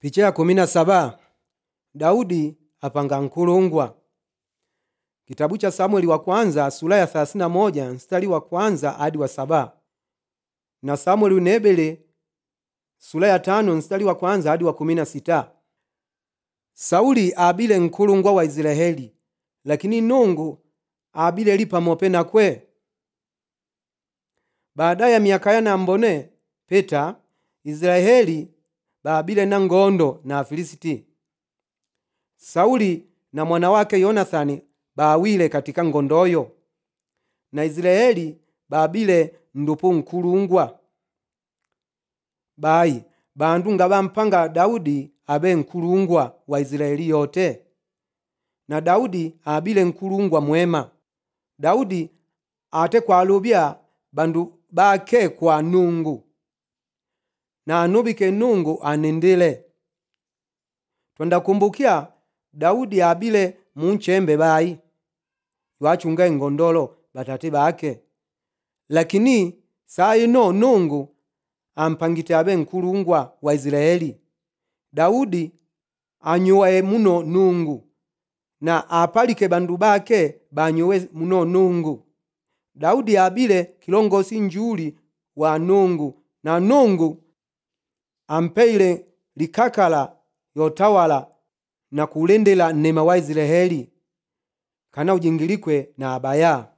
picha ya kumi na saba daudi apanga nkulungwa kitabu cha samueli wa kwanza sura ya 31 mstari wa kwanza hadi wa saba na samueli unebele sura ya tano mstari wa kwanza hadi wa kumi na sita sauli abile nkulungwa wa israeli lakini nungu abile li pamope nakwe baada ya miaka yana mbone peta israeli baabile na ngondo na afilisiti sauli na mwana wake yonathani baawile katika ngondoyo na israeli baabile ndupu nkulungwa bayi bandu nga bampanga daudi abe nkulungwa wa israeli yote na daudi abile nkulungwa mwema daudi ate kwalubya bandu bake kwa nungu na anubike nungu anendele twendakumbukya daudi abile munchembe bayi wachunga ingondolo batate bake lakini saa ino nungu ampangite abe nkulungwa wa israeli daudi anyuwaye muno nungu na apalike bandu bake banyuwe muno nungu daudi abile kilongosi njuli wa nungu na nungu ampeile likakala yotawala na kulendela nnema wa israeli kana ujingilikwe na abaya